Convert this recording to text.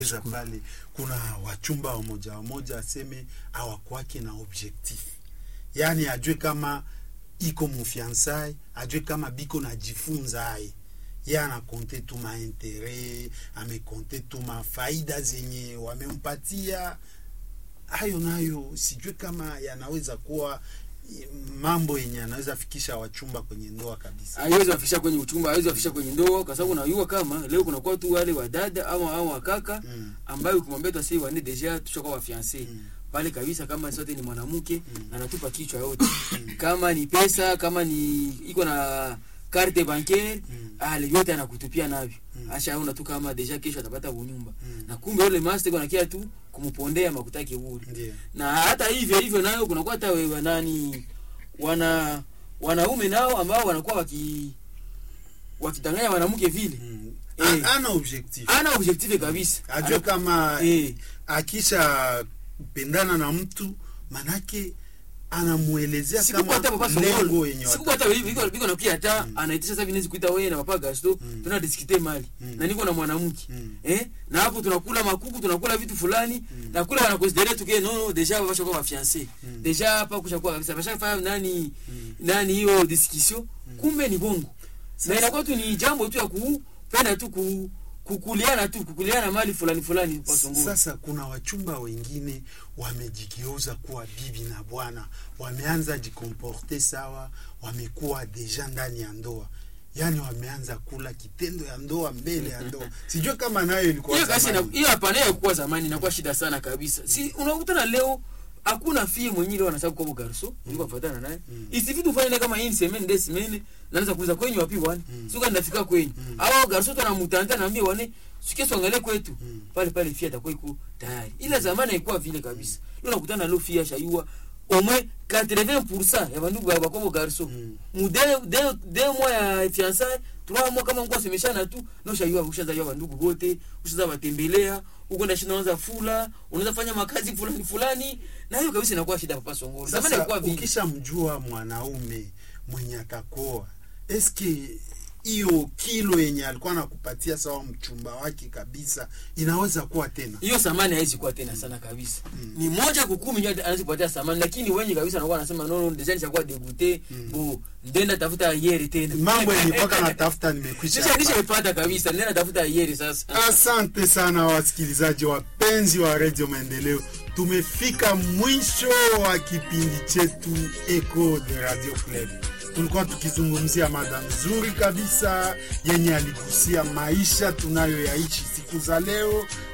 za pale kuna wachumba wamoja wamoja aseme awakwake na objectif, yaani ajue kama iko mufiansai, ajue kama biko najifunza aye ye anakonte tu maintere, amekonte tu mafaida zenye wamempatia. Hayo nayo sijue kama yanaweza kuwa mambo yenye anaweza fikisha wachumba kwenye ndoa kabisa. haiwezi wafikisha kwenye uchumba, haiwezi wafikisha kwenye ndoa, kwa sababu unajua kama leo kunakuwa tu wale wadada au au wakaka Mm. ambayo ukimwambia tu asi wane deja tushakuwa wafiance Mm. pale kabisa, kama sote ni mwanamke na anatupa kichwa yote, kama ni pesa, kama ni iko na carte bancaire Mm. ale yote anakutupia navyo Mm. ashaona tu kama deja kesho atapata unyumba Mm. na kumbe yule master iko nakia tu kumpondea makutaki bure Ndiyo. na hata hivyo hivyo nayo kunakuwa hata we- nani wana wanaume nao ambao wanakuwa waki wakidanganya mwanamke vile Mm. Eh. A- ana objectif ana objective kabisa ajue Ana- kama eh, akisha pendana na mtu manake anamuelezea sikukuwa hata kama papa lengo Songolo yenye sikukuwa hata biko biko biko nakuja hata anaitisha sasa vinezi kuita wewe na papa Gasto Mm. tuna diskite mali Mm. na niko na mwanamke Mm. eh na hapo tunakula makuku tunakula vitu fulani na kule wana consider tu ke no no deja basha kwa fiancé Mm. deja hapa kushakuwa kabisa basha fanya nani Mm. nani hiyo discussion kumbe ni bongo na inakuwa tu ni jambo tu ya kupenda tu ku kukuliana tu kukuliana mali fulani fulani kwa Songolo Sasa kuna wachumba wengine wamejigeuza kuwa bibi na bwana, wameanza jikomporte sawa, wamekuwa deja ndani ya ndoa, yaani wameanza kula kitendo ya ndoa mbele ya ndoa. Sijue kama nayo ilikuwa hiyo kasi na zamani. hiyo hapana hiyo kuwa zamani inakuwa shida sana kabisa si unakutana leo hakuna fie mwenye leo anasema kwa garso niko kufuatana naye Mm. isifi tufanye naye kama hii semene des semene naanza kuuliza kwenyu wapi bwana Mm. suka ndafika kwenyu Mm. au garso tunamtanda naambia wane sikie tuangalie kwetu Mm. pale pale fie atakuwa iko tayari ila zamani haikuwa vile kabisa leo unakutana leo fie ashaiwa au moins 80% ya bandugu ba bakobo garso Mm. mu de de de mois ya fiançailles trois mois kama mko semeshana tu na ushajua ushaanza jua bandugu wote ushaanza watembelea ukwenda shina unaanza fula unaweza fanya makazi fulani fulani na hiyo kabisa inakuwa shida papa Songolo zamani Sasa ilikuwa vile ukishamjua mwanaume mwenye atakoa, eske hiyo kilo yenye alikuwa anakupatia sawa mchumba wake kabisa inaweza kuwa tena hiyo samani haizi kuwa tena sana kabisa ni moja kukumi ndio anaweza kupatia samani lakini wengi kabisa anakuwa anasema no no design chakuwa debute bo ndenda tafuta yeri tena mambo yenye mpaka natafuta nimekwisha nisha yapata. nishapata kabisa ndenda tafuta yeri sasa Asante sana wasikilizaji wapenzi wa redio Maendeleo, tumefika mwisho wa kipindi chetu Echo de Radio Club. Tulikuwa tukizungumzia mada nzuri kabisa yenye aligusia maisha tunayoyaishi siku za leo